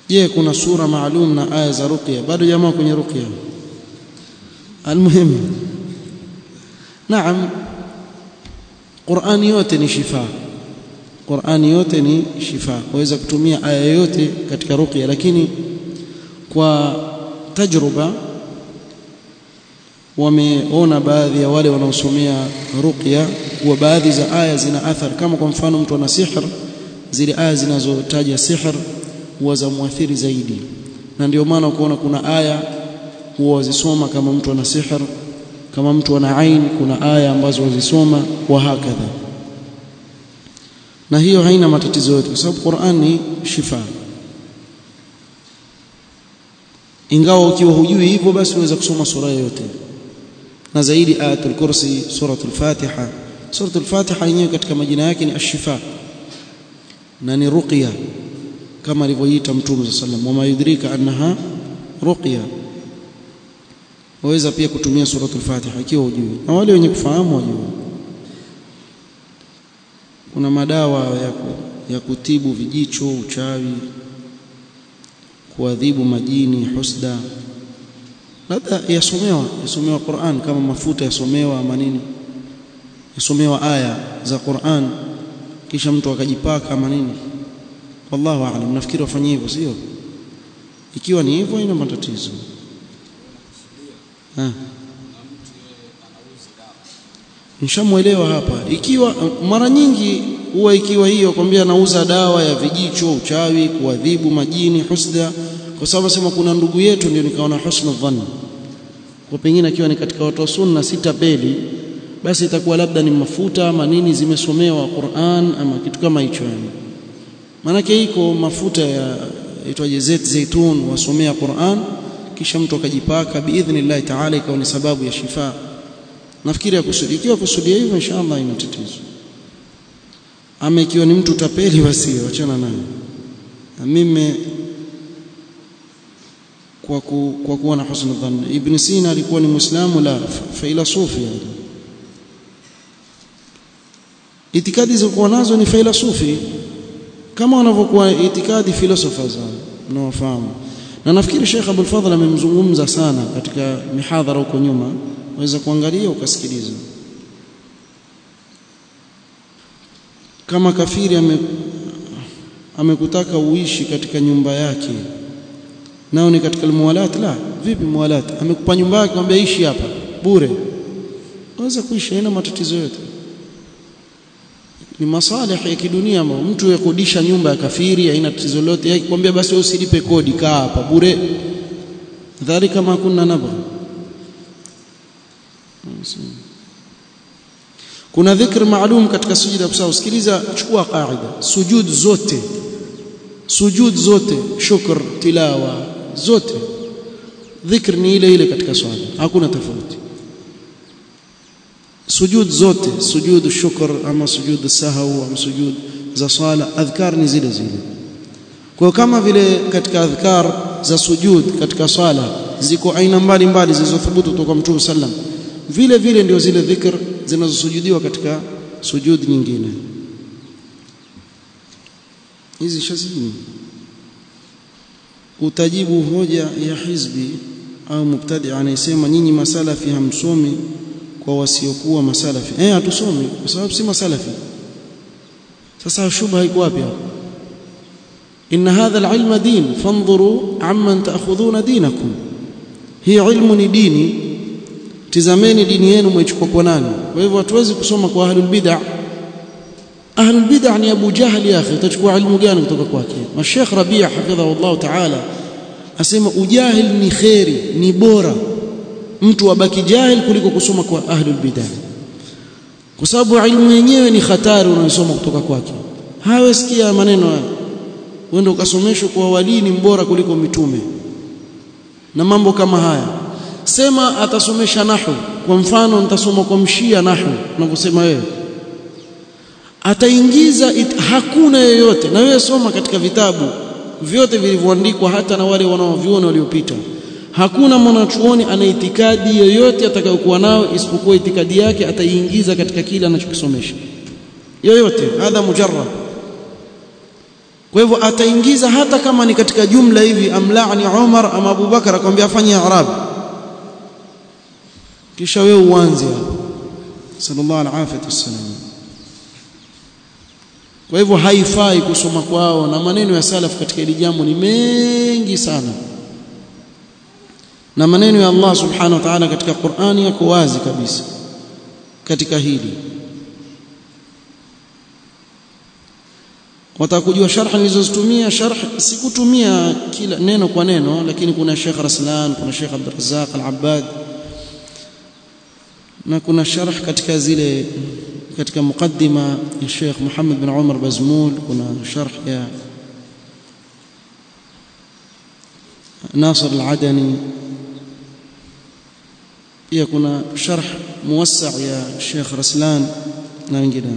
je kuna sura maalum na aya za ruqya bado jamaa kwenye ruqya almuhim naam Qur'ani yote ni shifa Qur'ani yote ni shifa waweza kutumia aya yote katika ruqya lakini kwa tajruba wameona baadhi ya wale wanaosomea ruqya kuwa baadhi za aya zina athar kama kwa mfano mtu ana sihr zile aya zinazotaja sihr huwa za muathiri zaidi na ndio maana ukaona kuna aya huwa wazisoma kama mtu ana sihr kama mtu ana ain kuna aya ambazo wazisoma wa hakadha na hiyo haina matatizo yote kwa sababu Qur'an ni shifa ingawa ukiwa hujui hivyo basi unaweza kusoma sura yote na zaidi ayatul kursi suratul fatiha suratul fatiha yenyewe katika majina yake ni ashifa na ni ruqya kama alivyoita mtume sallam wama yudrika annaha ruqya waweza pia kutumia suratul fatiha ikiwa hujui na wale wenye kufahamu wajue kuna madawa ya, ya kutibu vijicho uchawi kuadhibu majini husda labda yasomewa yasomewa Qur'an kama mafuta yasomewa ama nini yasomewa aya za Qur'an kisha mtu akajipaka ama nini wallahu aalam nafikiri wafanye hivyo sio ikiwa ni hivyo ina matatizo ha nishamuelewa hapa ikiwa mara nyingi huwa ikiwa hiyo kwambia anauza dawa ya vijicho uchawi kuadhibu majini husda kwa sababu sema kuna ndugu yetu ndio nikaona husna dhann kwa pengine akiwa ni katika watu wa sunna sitapeli basi itakuwa labda ni mafuta ama nini zimesomewa Qur'an ama kitu kama hicho yani maanake iko mafuta ya itwaje zait zaitun wasomea Qur'an kisha mtu akajipaka biidhnillah ta'ala ikawa ni sababu ya shifa nafikiri akusudi ikiwa kusudia hivyo inshallah ina tatizo ama ikiwa ni mtu tapeli basi achana naye na mimi kwa ku, kwa kuwa na husn dhann ibn sina alikuwa ni muislamu la failasufi yani itikadi zilizokuwa nazo ni failasufi kama wanavyokuwa itikadi philosophers mnaofahamu na nafikiri Sheikh Abdul Fadhl amemzungumza sana katika mihadhara huko nyuma waweza kuangalia ukasikiliza kama kafiri ame amekutaka uishi katika nyumba yake nao ni katika muwalat la vipi muwalat amekupa nyumba yake kwambia ishi hapa bure waweza kuishi haina matatizo yote ni masalih ya kidunia ambayo mtu yakodisha nyumba ya kafiri haina tatizo lolote yake kwambia basi wewe usilipe kodi kaa hapa bure dhalika ma kunna nabgha kuna dhikr maalum katika sujud kwa usikiliza chukua qaida sujud zote sujud zote shukr tilawa zote dhikr ni ile ile katika swala hakuna tofauti sujud zote sujud shukr ama sujud sahau ama sujud za swala adhkar ni zile zile kwa kama vile katika adhkar za sujud katika swala ziko aina mbalimbali zilizothubutu kutoka Mtume sallam vile vile ndio zile dhikr zinazosujudiwa katika sujud nyingine hizi shazini utajibu hoja ya hizbi au mubtadi anayesema nyinyi masalafi hamsomi kwa wasiokuwa masalafi eh hatusomi kwa sababu si masalafi sasa shubha iko wapi hapo inna hadha alilma din fanzuru amman ta'khudhuna dinakum hii ilmu ni dini tizameni dini yenu mwaichukua kwa nani kwa hivyo hatuwezi kusoma kwa ahlul bid'ah ahlul bid'ah ni Abu Jahl ya akhi utachukua ilmu gani kutoka kwake na Sheikh Rabi' hafidhahu Allah ta'ala asema ujahil ni khairi ni bora mtu abaki jahil kuliko kusoma kwa ahlul bid'ah kwa sababu ilmu yenyewe ni hatari unayosoma kutoka kwake hawesikia maneno haya uende ukasomeshwa kwa wali ni mbora kuliko mitume na mambo kama haya sema atasomesha nahu kwa mfano nitasoma kwa mshia nahu unavyosema wewe ataingiza it, hakuna yoyote na wewe soma katika vitabu vyote vilivyoandikwa hata na wale wanaoviona waliopita hakuna mwanachuoni ana itikadi yoyote atakayokuwa nao isipokuwa itikadi yake ataiingiza katika kile anachokisomesha yoyote hadha mujarrab kwa hivyo ataingiza hata kama ni katika jumla hivi amlaani Umar ama Abu Bakar akwambia afanye i'rab kisha wewe uanze hapo sallallahu alaihi wasallam kwa hivyo haifai kusoma kwao na maneno ya salaf katika hili jambo ni mengi sana na maneno ya Allah subhanahu wa ta'ala katika Qur'ani yako wazi kabisa katika hili watakujua sharh nilizozitumia sharh sikutumia kila neno kwa neno lakini kuna Sheikh Raslan kuna Sheikh Abdul Razzaq Al-Abbad na kuna sharh katika zile katika mukaddima ya Sheikh Muhammad bin Umar Bazmul kuna sharh ya Nasir Al-Adani pia kuna sharh muwassa ya Sheikh Raslan na wengineo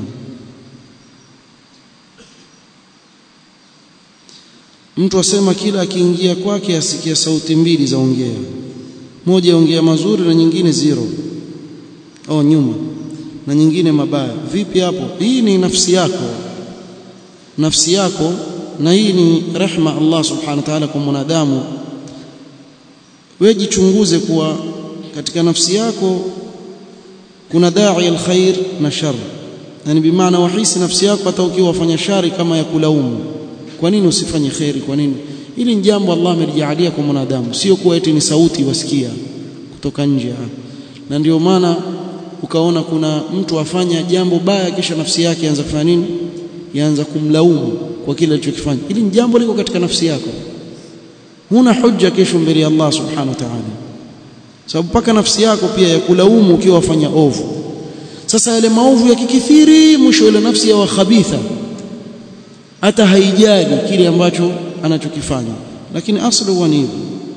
mtu asema kila akiingia kwake asikia sauti mbili za ongea moja ongea mazuri na nyingine zero au nyuma na nyingine mabaya vipi hapo hii ni nafsi yako nafsi yako na hii ni rehma Allah subhanahu wa ta'ala kwa mwanadamu wewe jichunguze kuwa katika nafsi yako kuna dai alkhair na shar yani bimaana wahisi nafsi yako hata ukiwa wafanya shari kama ya kulaumu kwa nini usifanye khairi kwa nini hili ni jambo Allah amelijalia kwa mwanadamu sio kuwa eti ni sauti wasikia kutoka nje na ndio maana ukaona kuna mtu afanya jambo baya kisha nafsi yake yaanza kufanya nini yaanza kumlaumu kwa kile alichokifanya hili ni jambo liko katika nafsi yako huna hujja kesho mbele ya Allah subhanahu wa ta'ala sababu paka nafsi yako pia ya kulaumu ukiwa wafanya ovu sasa yale maovu yakikithiri mwisho ile nafsi ya khabitha hata haijali kile ambacho anachokifanya lakini asli huwa ni hivyo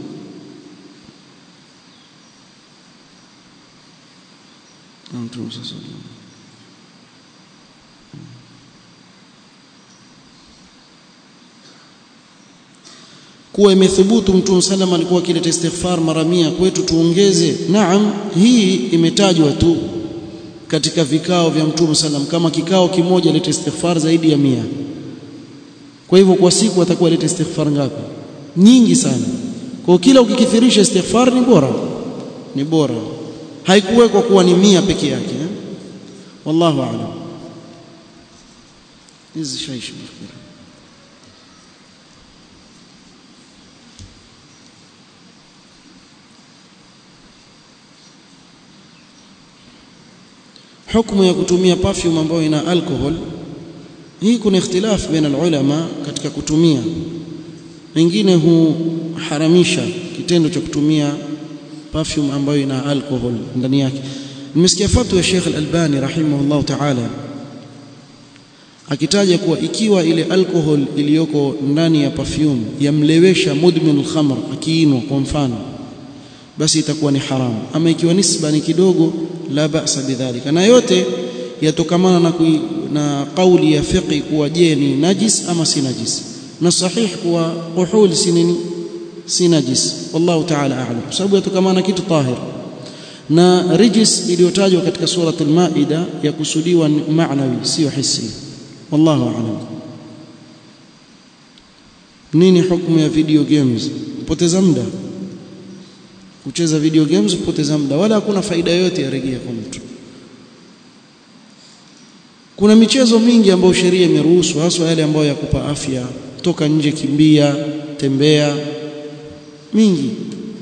Mtume sasa kuwa imethubutu Mtume sallam alikuwa akileta istighfar mara mia kwetu tuongeze naam hii imetajwa tu katika vikao vya Mtume sallam kama kikao kimoja leta istighfar zaidi ya mia kwa hivyo kwa siku atakuwa aleta istighfar ngapi nyingi sana kwa kila ukikithirisha istighfar ni bora ni bora haikuwekwa kuwa ni mia peke yake eh? wallahu a'lam hizi shaishi nafikiri hukumu ya kutumia perfume ambayo ina alcohol hii kuna ikhtilaf baina ulama katika kutumia wengine huharamisha kitendo cha kutumia perfume ambayo ina alcohol ndani yake nimesikia fatwa ya Sheikh Al-Albani rahimahullah ta'ala akitaja kuwa ikiwa ile alcohol iliyoko ndani ya perfume yamlewesha mudmin al-khamr akiinwa kwa mfano basi itakuwa ni haramu ama ikiwa nisba ni kidogo la ba'sa bidhalika na yote yatokamana na kui, na kauli ya fiqi kuwa je ni najis ama si najis na sahih kuwa kuhul si nini si najis wallahu ta'ala a'lam kwa sababu yatokamana kitu tahir na rijis iliyotajwa katika suratul maida ya kusudiwa maanawi sio hisi wallahu a'lam nini hukumu ya video games poteza muda kucheza video games kupoteza muda wala hakuna faida yote ya rejea kwa mtu kuna michezo mingi ambayo sheria imeruhusu hasa yale ambayo yakupa afya toka nje kimbia tembea mingi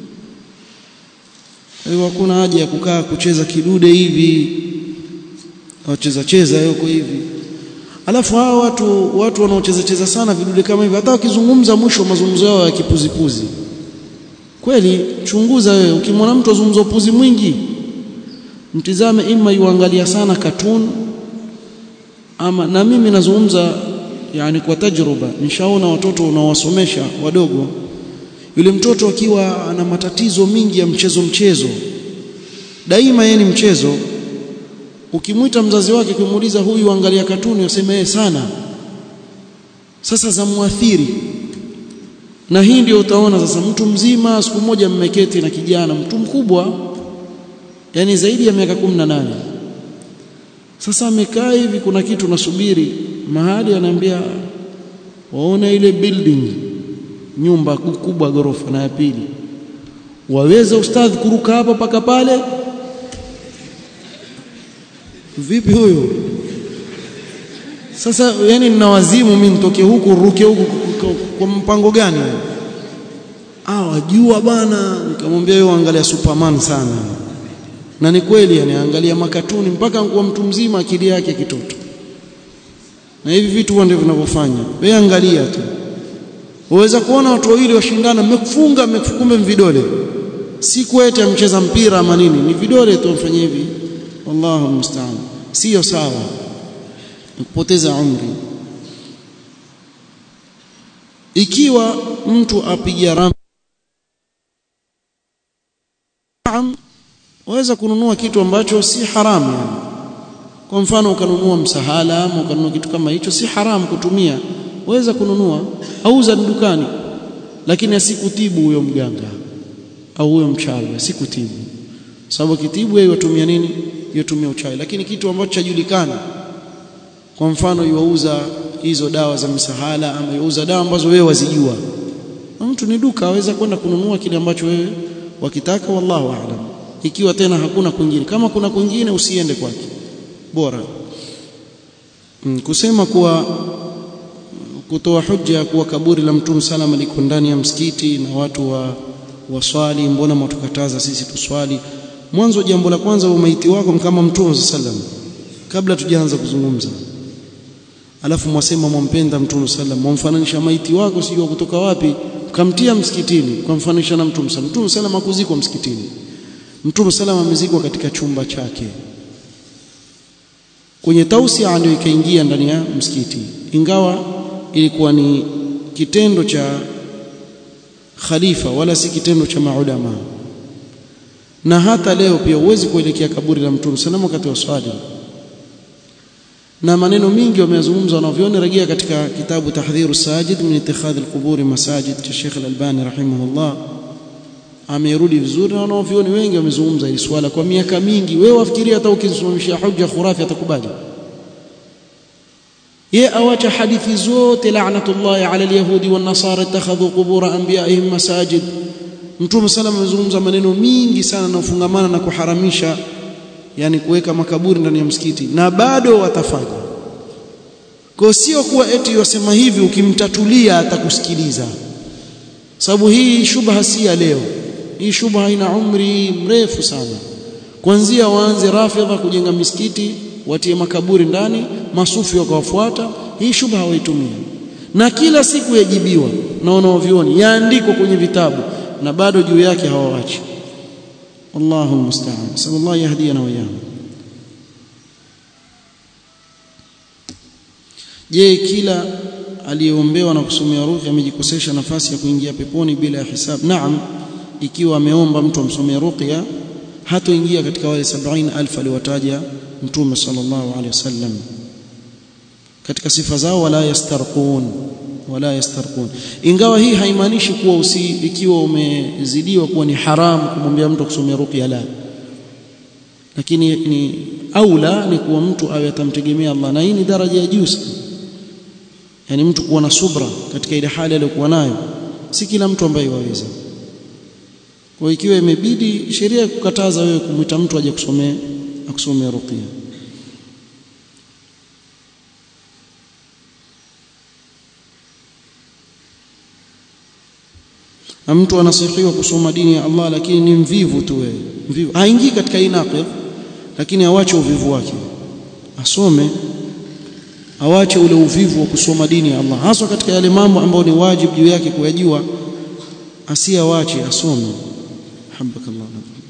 kwa hiyo hakuna haja ya kukaa kucheza kidude hivi wacheza cheza yuko hivi alafu hawa watu watu wanaocheza cheza sana vidude kama hivi hata wakizungumza mwisho mazungumzo yao ya kipuzipuzi kweli chunguza wewe ukimwona mtu azungumza upuzi mwingi mtizame ima yuangalia sana cartoon ama na mimi nazungumza yani kwa tajruba nishaona watoto unaowasomesha wadogo yule mtoto akiwa ana matatizo mingi ya mchezo mchezo daima yeye ni mchezo ukimwita mzazi wake kumuuliza huyu angalia katuni useme yeye sana sasa zamuathiri na hii ndio utaona sasa mtu mzima siku moja mmeketi na kijana mtu mkubwa yani zaidi ya miaka 18 sasa amekaa hivi kuna kitu nasubiri mahali anaambia waona ile building nyumba kubwa ghorofa na ya pili waweza ustadhi kuruka hapa paka pale vipi huyo sasa yani nina wazimu mimi nitoke huku ruke huku kwa mpango gani ah wajua bwana nikamwambia wewe angalia superman sana na ni kweli yani angalia makatuni mpaka kwa mtu mzima akili yake kitoto na hivi vitu huwa ndivyo vinavyofanya wewe angalia tu waweza kuona watu wawili washindana mmekufunga mmekukumbe vidole si kwete amcheza mpira ama nini ni vidole tu mfanye hivi wallahu musta'an sio sawa kupoteza umri ikiwa mtu apiga ram waweza kununua kitu ambacho si haramu yani kwa mfano ukanunua msahala ama ukanunua kitu kama hicho si haramu kutumia waweza kununua auza dukani lakini asikutibu huyo mganga au huyo mchawi asikutibu sababu kitibu yeye yatumia nini yatumia uchawi lakini kitu ambacho chajulikana kwa mfano yuauza hizo dawa za misahala ama yuauza dawa ambazo wewe wazijua mtu ni duka aweza kwenda kununua kile ambacho wewe wakitaka wallahu aalam ikiwa tena hakuna kwingine kama kuna kwingine usiende kwake bora mm, kusema kuwa kutoa hujja kuwa kaburi la mtume salama liko ndani ya msikiti na watu wa waswali mbona mwatukataza sisi tuswali mwanzo jambo la kwanza umaiti wako kama mtume sallam kabla tujaanza kuzungumza alafu mwasema mwampenda mtume sallam mwamfananisha maiti wako sijua kutoka wapi kamtia msikitini kumfananisha na mtume sallam mtume sallam hakuzikwa msikitini mtume sallam amezikwa katika chumba chake kwenye tausia ndio ikaingia ndani ya msikiti ingawa ilikuwa ni kitendo cha khalifa wala si kitendo cha maulama na hata leo pia huwezi kuelekea kaburi la mtume sallam wakati wa swali na maneno mingi wameyazungumza wanavyoona rejea katika kitabu tahdhiru sajid min ittikhadhi alquburi masajid cha Sheikh Al-Albani rahimahullah amerudi vizuri na wanavyoni wengi wamezungumza hili swala kwa miaka mingi wewe wafikiria hata ukisimamishia hujja khurafi atakubali ye awacha hadithi zote la'natullahi ala alyahudi wan nasara ittakhadhu qubur anbiya'ihim masajid mtume sallam amezungumza maneno mingi sana na ufungamana na kuharamisha yani kuweka makaburi ndani ya msikiti na bado watafanya kwa sio kuwa eti wasema hivi ukimtatulia atakusikiliza sababu hii shubha si ya leo hii shubha ina umri mrefu sana kuanzia waanze rafidha kujenga misikiti watie makaburi ndani masufi wakawafuata hii shubha waitumia na kila siku yajibiwa na wanaovioni yaandikwa kwenye vitabu na bado juu yake hawawachi wallahu almusta'an sallallahu yahdina wa iyyahu je kila aliyeombewa na kusomea ruqya amejikosesha nafasi ya kuingia peponi bila ya hisabu naam ikiwa ameomba mtu amsomee ruqya hatoingia katika wale 70000 aliwataja mtume sallallahu alaihi wasallam katika sifa zao wala yastarqun wala yastarqun ingawa hii haimaanishi kuwa usi ikiwa umezidiwa kuwa ni haramu kumwambia mtu kusomea ruqya la lakini ni aula ni kuwa mtu awe atamtegemea Allah na hii ni daraja ya juu sana yani mtu kuwa na subra katika ile hali aliyokuwa nayo si kila mtu ambaye waweza kwa ikiwa imebidi sheria kukataza wewe kumwita mtu aje kusomea akusomea ruqya na mtu anasihiwa kusoma dini ya Allah lakini ni mvivu tu wewe mvivu haingii katika hii naqid lakini awache uvivu wake asome awache ule uvivu wa kusoma dini ya Allah haswa katika yale mambo ambayo ni wajibu juu yake kuyajua asiawache asome habakallah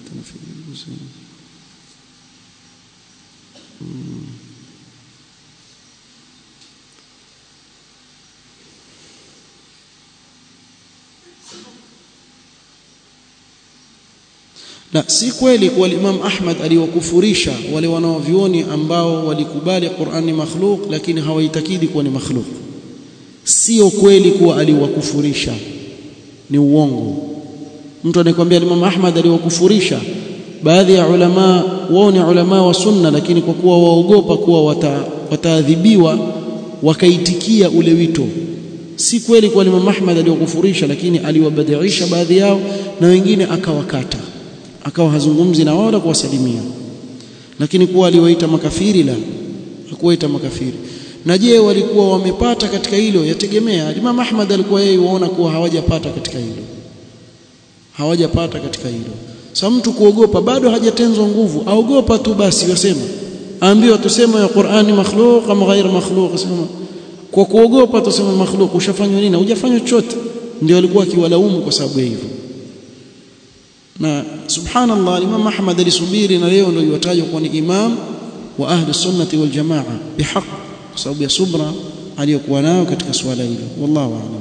na si kweli kuwa Imam Ahmad aliwakufurisha wale wanaovioni ambao walikubali Qur'an ni makhluk lakini hawaitakidi kuwa ni makhluk sio kweli kuwa aliwakufurisha ni uongo mtu anayekwambia Imam Ahmad aliwakufurisha baadhi ya ulama wao ni ulama wa sunna lakini kwa kuwa waogopa kuwa wata, wataadhibiwa wakaitikia ule wito si kweli kwa Imam Ahmad aliyokufurisha lakini aliwabadilisha baadhi yao na wengine akawakata akawa hazungumzi na wao wala kuwasalimia lakini kuwa aliwaita makafiri la hakuwaita makafiri na je walikuwa wamepata katika hilo yategemea Imam Ahmad alikuwa yeye waona kuwa hawajapata katika hilo hawajapata katika hilo sasa mtu kuogopa bado hajatenzwa nguvu aogopa tu basi yasema aambiwa tuseme ya Qur'ani makhluq ama ghair makhluq sema kwa kuogopa tuseme makhluq ushafanywa nini hujafanywa chochote ndio alikuwa akiwalaumu kwa sababu ya hivyo na subhanallah Imam Ahmad alisubiri na leo ndio yuwatajwa kuwa ni imam wa ahli sunnati wal jamaa bihaq kwa sababu ya subra aliyokuwa nayo katika swala hilo wallahu a'lam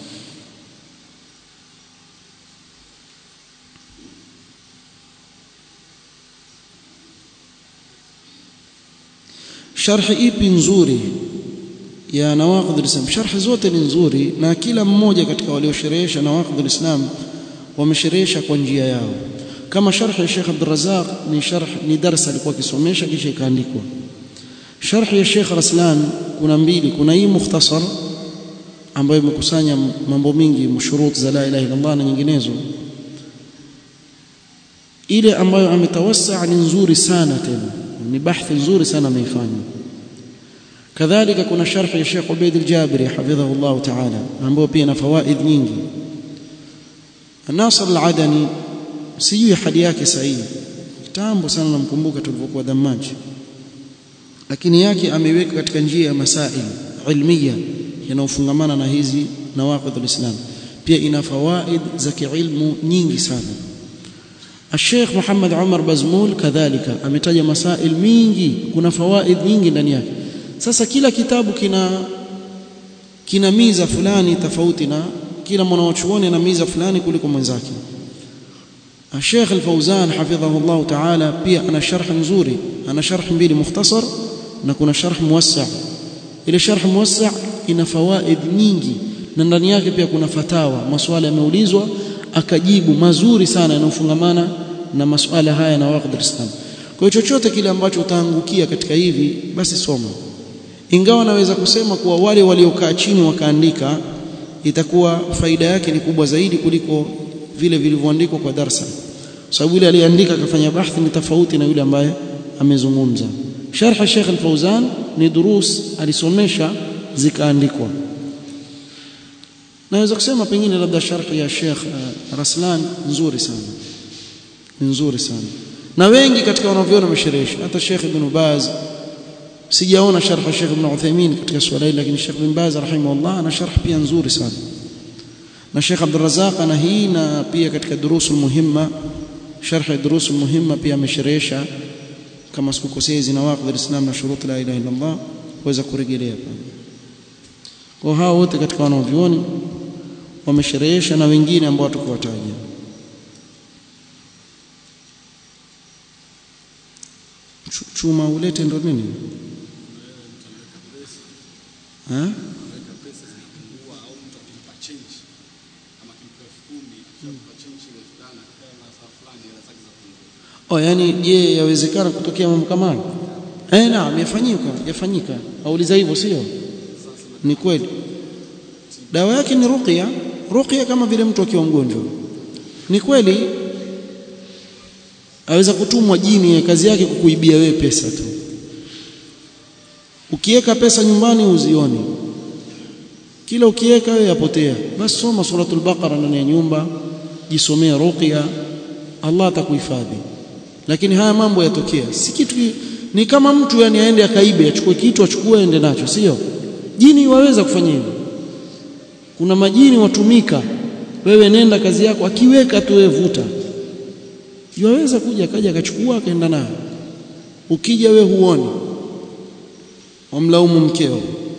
sharhi ipi nzuri ya nawaqid al-islam sharhi zote ni nzuri na kila mmoja katika waliosherehesha nawaqid al-islam wamesherehesha kwa njia yao kama sharhi ya Sheikh Abdul Razzaq ni sharh ni darasa alikuwa akisomesha kisha ikaandikwa sharhi ya Sheikh Raslan kuna mbili kuna hii mukhtasar ambayo imekusanya mambo mingi mshurut za la ilaha illa Allah na nyinginezo ile ambayo ametawassa ni nzuri sana tena ni bahthi nzuri sana ameifanya kadhalika kuna sharhi ya Sheikh Ubaid al-Jabiri hafidhahu Allah ta'ala ambayo pia ina fawaid nyingi Nasr al-Adani sijui hadi yake sahihi kitambo sana namkumbuka tulipokuwa Damaji lakini yake ameiweka katika njia ya masail ilmiya yanayofungamana na hizi nawaqid al-Islam pia ina fawaid za kiilmu nyingi sana الشيخ محمد عمر بزمول كذلك ametaja masail mingi kuna fawaid nyingi ndani yake sasa kila kitabu kina kina miza fulani tofauti na kila mwanachuoni ana miza fulani kuliko mwenzake الشيخ الفوزان حفظه الله تعالى pia ana sharh nzuri ana sharh mbili mukhtasar na kuna sharh muwassa ile sharh muwassa ina fawaid nyingi na ndani yake pia kuna fatawa maswala yameulizwa akajibu mazuri sana yanayofungamana na masuala haya na waqd al-islam kwa hiyo chochote kile ambacho utaangukia katika hivi basi soma ingawa naweza kusema kuwa wale waliokaa chini wakaandika itakuwa faida yake ni kubwa zaidi kuliko vile vilivyoandikwa kwa darsa sababu yule aliyeandika akafanya bahthi ni tofauti na yule ambaye amezungumza sharh Sheikh Al-Fauzan ni durus alisomesha zikaandikwa naweza kusema pengine labda sharh ya Sheikh uh, Raslan nzuri sana nzuri sana na wengi katika wanavyona wamesherehesha hata Sheikh Ibn Baz sijaona sharh Sheikh Ibn Uthaymeen katika swala hili lakini Sheikh Ibn Baz rahimahullah ana sharh pia nzuri sana na Sheikh Abdul Razzaq ana hii na pia katika durusul muhimma sharh ya durusul muhimma pia amesherehesha kama sikukosea hizi nawaqid al-islam na shurut la ilaha illa Allah waweza kurejelea kwa hao wote katika wanavyuoni wamesherehesha na wengine ambao tukuwataja chuma ulete ndo nini eh Oh, yani je, yawezekana kutokea mambo kama hayo? Eh, naam, yafanyika, yafanyika. Auliza hivyo sio? Ni kweli. Dawa yake ni ruqya, ruqya kama vile mtu akiwa mgonjwa. Ni kweli aweza kutumwa jini, kazi yake kukuibia wewe pesa tu. Ukiweka pesa nyumbani uzioni, kila ukiweka wewe yapotea. Basi soma suratul Baqara ndani ya nyumba, jisomea ruqya, Allah atakuhifadhi lakini haya mambo yatokea si kitu ni kama mtu yani aende akaibe achukue kitu achukue aende nacho sio jini waweza kufanya hivyo kuna majini watumika wewe nenda kazi yako akiweka tu wewe vuta yaweza kuja akaja akachukua akaenda nayo ukija we huoni wamlaumu mkeo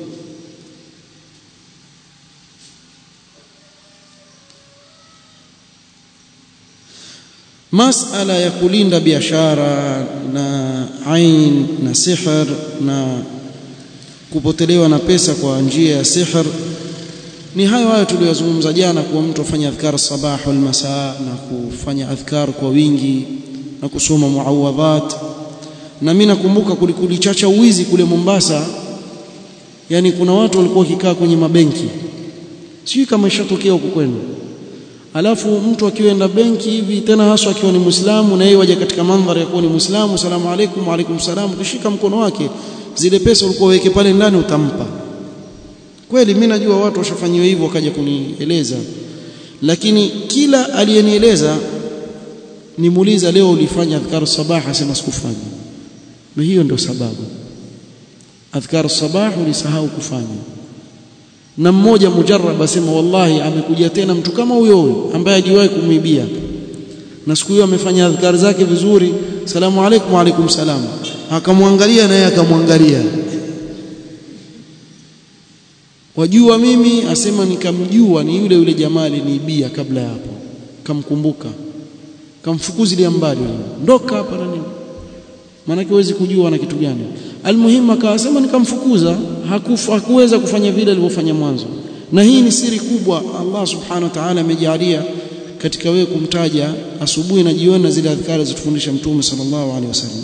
masala ya kulinda biashara na ain na sihr na kupotelewa na pesa kwa njia ya sihr ni hayo hayo tuliyozungumza jana kuwa mtu afanye adhkar sabah wal masaa na kufanya adhkar kwa wingi na kusoma muawadhat na mimi nakumbuka kulikulichacha uwizi kule Mombasa yani kuna watu walikuwa wakikaa kwenye mabenki sijui kama ishatokea huko kwenu alafu mtu akienda benki hivi tena haswa akiwa ni Muislamu na yeye waje katika mandhari ya kuwa ni Muislamu salamu alaykum wa alaykum salam ukishika mkono wake zile pesa ulikuwa weke pale ndani utampa kweli mimi najua watu washafanyiwa hivyo wakaja kunieleza lakini kila aliyenieleza nimuuliza leo ulifanya adhkar sabah asema sikufanya na hiyo ndio sababu adhkar sabah ulisahau kufanya na mmoja mujarrab asema wallahi amekuja tena mtu kama huyo huyo ambaye hajiwahi kumwibia na siku hiyo amefanya adhkar zake vizuri salamu alaykum wa alaykum salam akamwangalia naye akamwangalia wajua mimi asema nikamjua ni yule yule jamaa aliniibia kabla ya hapo kamkumbuka kamfukuzilia mbali ndoka hapa na nini maana huwezi kujua na kitu gani almuhimu akasema nikamfukuza hakufu, hakuweza kufanya vile alivyofanya mwanzo na hii ni siri kubwa Allah subhanahu wa ta'ala amejalia katika wewe kumtaja asubuhi na jioni na zile adhkari zitufundisha mtume sallallahu alaihi wasallam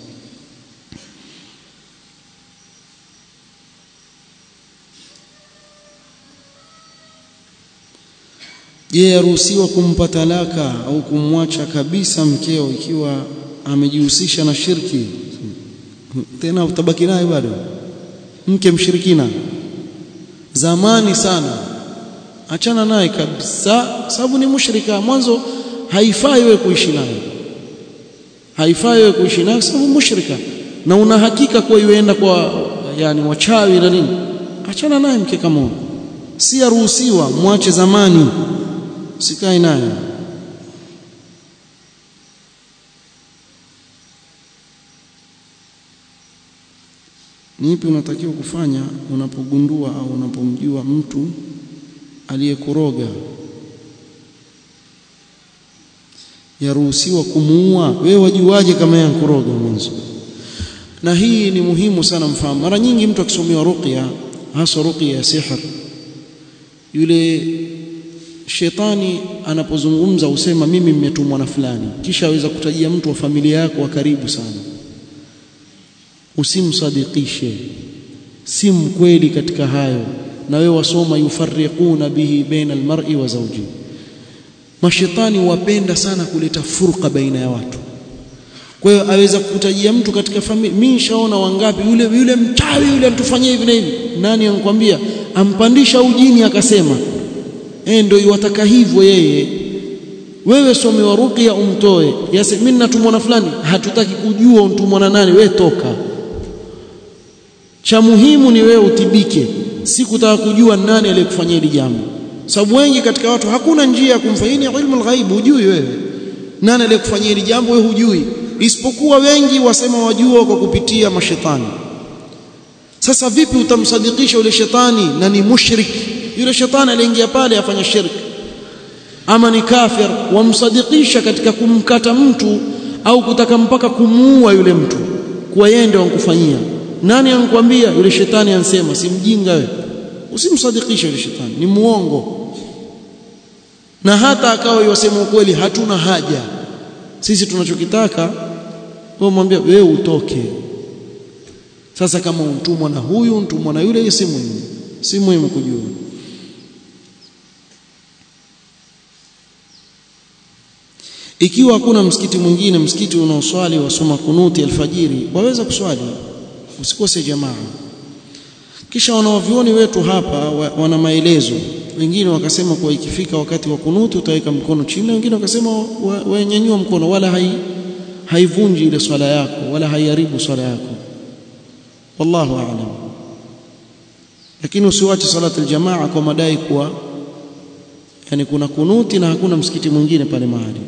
je yaruhusiwa kumpa talaka au kumwacha kabisa mkeo ikiwa amejihusisha na shirki tena utabaki naye bado mke mshirikina zamani sana achana naye kabisa sababu ni mushrika mwanzo haifai wewe kuishi naye haifai wewe kuishi naye sababu mushrika na una hakika kuwa yuenda kwa yani wachawi na nini achana naye mke kama huyo si yaruhusiwa mwache zamani sikae naye ni ipi unatakiwa kufanya unapogundua au unapomjua mtu aliyekuroga yaruhusiwa kumuua wewe wajuaje kama yeye kuroga mwanzo na hii ni muhimu sana mfahamu mara nyingi mtu akisomewa ruqya hasa ruqya ya sihr yule shetani anapozungumza usema mimi nimetumwa na fulani kisha aweza kutajia mtu wa familia yako wa karibu sana usimsadikishe si mkweli katika hayo na wewe wasoma yufarriquna bihi baina almar'i wa zawji mashetani wapenda sana kuleta furqa baina ya watu kwa hiyo aweza kukutajia mtu katika familia mimi nishaona wangapi yule yule mchawi yule alitufanyia hivi na hivi nani anakuambia ampandisha ujini akasema eh ndio iwataka hivyo yeye wewe somewa ruqya umtoe yase mimi natumwa na fulani hatutaki kujua untumwa na nani wewe toka cha muhimu ni wewe utibike si kutaka kujua nani aliyekufanyia hili jambo sababu wengi katika watu hakuna njia ya kumfanyia ilmu alghaib hujui wewe nani aliyekufanyia hili jambo wewe hujui isipokuwa wengi wasema wajua kwa kupitia mashetani sasa vipi utamsadikisha yule shetani na ni mushrik yule shetani aliingia pale afanya shirki ama ni kafir wamsadikisha katika kumkata mtu au kutaka mpaka kumuua yule mtu kwa yeye ndio ankufanyia nani ankwambia yule shetani ansema si mjinga wewe usimsadikishe yule shetani ni muongo na hata akawa yosema ukweli hatuna haja sisi tunachokitaka wewe mwambie wewe utoke sasa kama untumwa na huyu untumwa na yule si muhimu si muhimu kujua ikiwa hakuna msikiti mwingine msikiti unaoswali wasoma kunuti alfajiri waweza kuswali usikose jamaa kisha wanawavyoni wetu hapa wana maelezo wengine wakasema kuwa ikifika wakati wa kunuti utaweka mkono chini wengine wakasema wanyanyua mkono wala hai haivunji ile swala yako wala haiharibu swala yako wallahu a'lam lakini usiwache salati aljamaa kwa madai kuwa yani kuna kunuti na hakuna msikiti mwingine pale mahali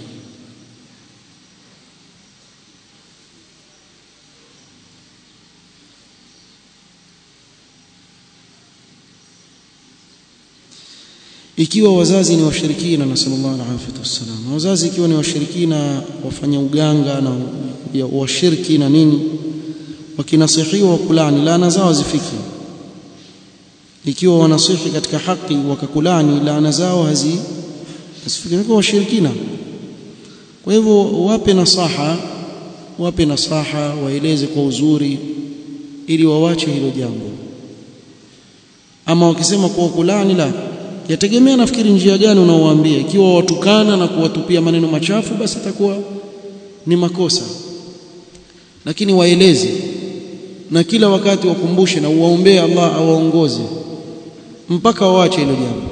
ikiwa wazazi ni washirikina na sallallahu alaihi wasallam wazazi ikiwa ni washirikina wafanya uganga na washirki na nini wakinasihiwa wakulani laana zao zifiki ikiwa wanasihi katika haki wakakulani laana zao hazi hasifiki kwa washirikina kwa hivyo wape nasaha wape nasaha waeleze kwa uzuri ili wawache hilo jambo ama wakisema kwa kulani la yategemea nafikiri njia gani unaowaambia ikiwa watukana na kuwatupia maneno machafu basi itakuwa ni makosa lakini waeleze na kila wakati wakumbushe na uwaombee Allah awaongoze mpaka waache hilo jambo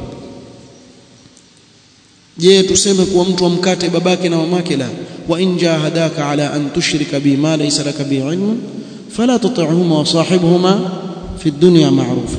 je tuseme kuwa mtu amkate babake na mamake la wa in jahadaka ala an tushrika bi ma laysa laka bi ilm fala tuti'huma wa sahibhuma fi ad-dunya ma'rufa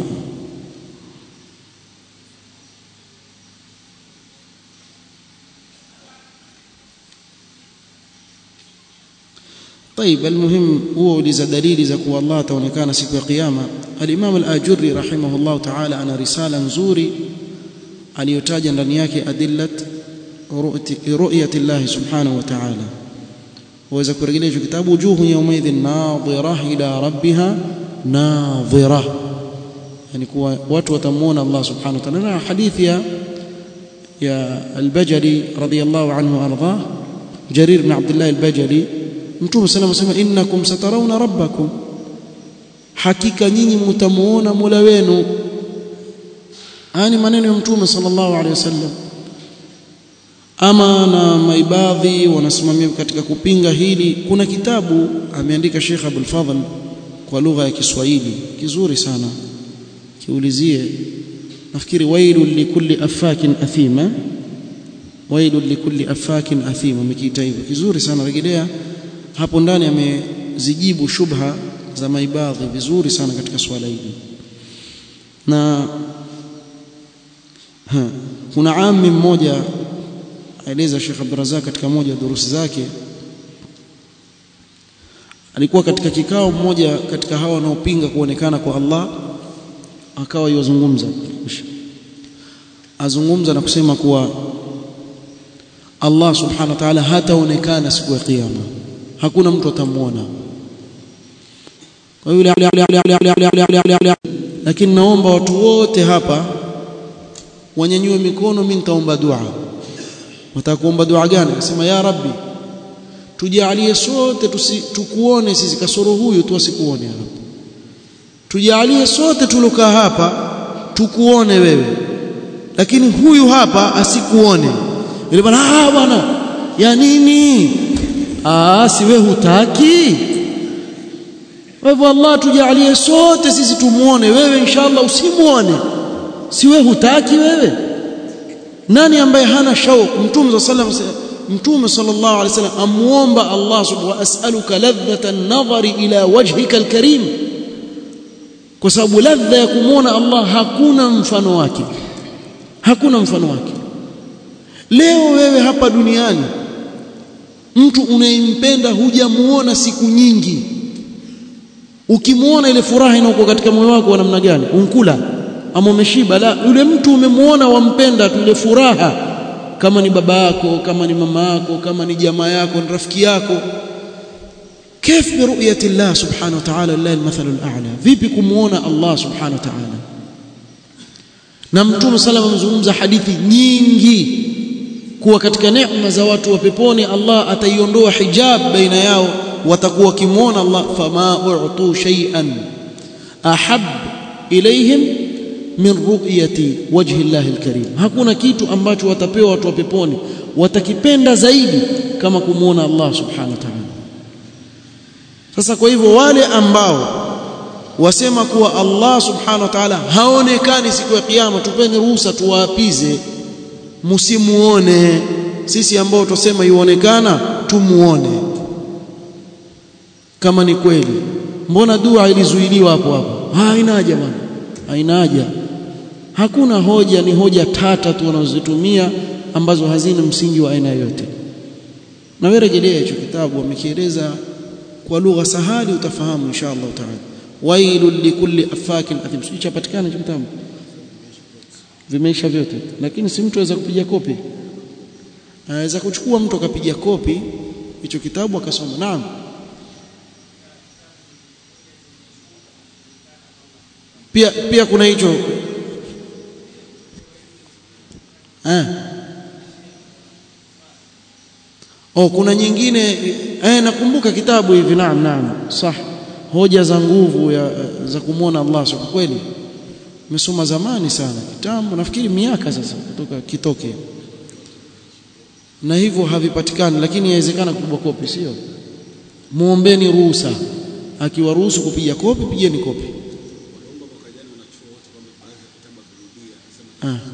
طيب المهم هو uliza dalili za kuwa Allah ataonekana siku ya kiyama al-Imam al-Ajurri rahimahullah ta'ala ana risala nzuri aliyotaja ndani yake adillat ru'yati Allah subhanahu wa ta'ala waweza kurejelea hicho kitabu wujuhu yawmaidhin nadhira ila rabbiha nadhira yani kuwa watu watamuona Allah subhanahu wa ta'ala na hadithi ya ya al-Bajali radiyallahu anhu arda Jarir ibn Abdullah al-Bajali Mtume sana anasema innakum satarawna rabbakum hakika nyinyi mtamuona Mola wenu ani maneno ya Mtume sallallahu alaihi wasallam ama na maibadhi wanasimamia katika kupinga hili kuna kitabu ameandika Sheikh Abdul Fadhl kwa lugha ya Kiswahili kizuri sana kiulizie nafikiri wailul likulli afakin athima wailul likulli afakin athima amekiita hivyo kizuri sana rejelea hapo ndani amezijibu shubha za maibadhi vizuri sana katika swala hili na ha, kuna ami mmoja aeleza Sheikh Abdurazak katika moja ya durusi zake alikuwa katika kikao mmoja katika hawa wanaopinga kuonekana kwa Allah akawa yozungumza azungumza na kusema kuwa Allah subhanahu wa ta'ala hataonekana siku ya kiyama hakuna mtu atamuona kwa yule lakini naomba watu wote hapa wanyanyue mikono mimi nitaomba dua watakuomba dua gani nasema ya rabbi tujalie sote tusi, tukuone sisi kasoro huyu tu asikuone hapa tujalie sote tulokaa hapa tukuone wewe lakini huyu hapa asikuone yule bwana ah bwana ya nini ah si wewe hutaki wewe Allah tujalie sote sisi tumuone wewe inshallah usimuone si wewe hutaki wewe nani ambaye hana shauku mtume sallallahu mtume sallallahu alaihi wasallam amuomba Allah subhanahu wa as'aluka ladhata an-nadhari ila wajhika al-karim kwa sababu ladha ya kumuona Allah hakuna mfano wake hakuna mfano wake leo wewe hapa duniani mtu unayempenda hujamuona siku nyingi ukimuona ile furaha inayokuwa katika moyo wako wa namna gani unkula ama umeshiba la yule mtu umemuona wampenda tu ile furaha kama ni baba yako kama ni mama yako kama ni jamaa yako ni rafiki yako كيف برؤيه الله سبحانه وتعالى لله المثل الاعلى vipi kumuona Allah subhanahu wa ta'ala na mtume sallallahu amezungumza hadithi nyingi kuwa katika neema za watu wa peponi Allah ataiondoa hijab baina yao watakuwa wakimuona Allah fama u'tu shay'an ahab ilayhim min ru'yati wajhi Allah alkarim hakuna kitu ambacho watapewa watu wa peponi watakipenda zaidi kama kumuona Allah subhanahu wa ta'ala sasa kwa hivyo wale ambao wasema kuwa Allah subhanahu wa ta'ala haonekani siku ya kiyama tupeni ruhusa tuwaapize msimuone sisi ambao tusema yuonekana tumuone kama ni kweli mbona dua ilizuiliwa hapo hapo haina haja bwana haina haja hakuna hoja ni hoja tata tu wanazozitumia ambazo hazina msingi wa aina yoyote na wewe rejelea hicho kitabu wamekieleza kwa lugha sahali utafahamu insha Allah taala wailul likulli afakin athim sichapatikana hicho kitabu vimeisha vyote lakini si mtu aweza kupiga kopi anaweza kuchukua mtu akapiga kopi hicho kitabu akasoma naam pia pia kuna hicho eh oh kuna nyingine eh nakumbuka kitabu hivi naam naam sah hoja za nguvu ya za kumwona Allah subhanahu kweli nimesoma zamani sana kitambo nafikiri miaka sasa kutoka kitoke na hivyo havipatikani lakini yawezekana kupigwa kopi sio muombeni ruhusa akiwaruhusu kupiga kopi pigeni kopi ah.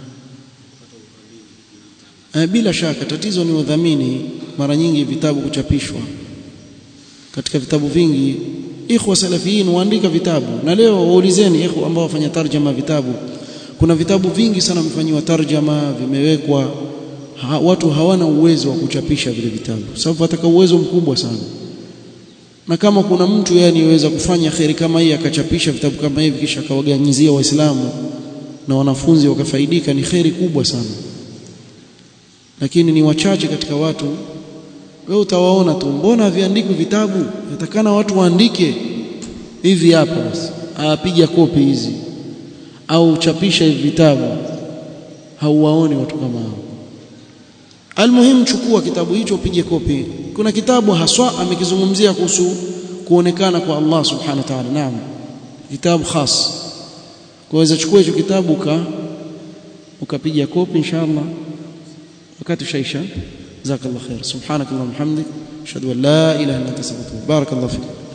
Eh, bila shaka tatizo ni udhamini mara nyingi vitabu kuchapishwa katika vitabu vingi ikhwa salafiyin waandika vitabu na leo waulizeni ikhwa ambao wafanya tarjama vitabu kuna vitabu vingi sana vimefanyiwa tarjama vimewekwa ha, watu hawana uwezo wa kuchapisha vile vitabu sababu wataka uwezo mkubwa sana na kama kuna mtu yani yaweza kufanya kheri kama hii akachapisha vitabu kama hivi kisha akawaganyizia waislamu na wanafunzi wakafaidika ni kheri kubwa sana lakini ni wachache katika watu wewe utawaona tu mbona haviandikwi vitabu yatakana watu waandike hivi hapa basi apiga kopi hizi au chapisha hivi vitabu hauwaoni watu kama hao almuhimu chukua kitabu hicho upige kopi kuna kitabu haswa amekizungumzia kuhusu kuonekana kwa Allah subhanahu wa ta'ala naam kitabu khas kwaweza chukua hicho kitabu ka ukapiga kopi inshallah wakati ushaisha جزاك الله خير سبحانك اللهم وبحمدك اشهد ان لا اله الا انت استغفرك بارك الله فيك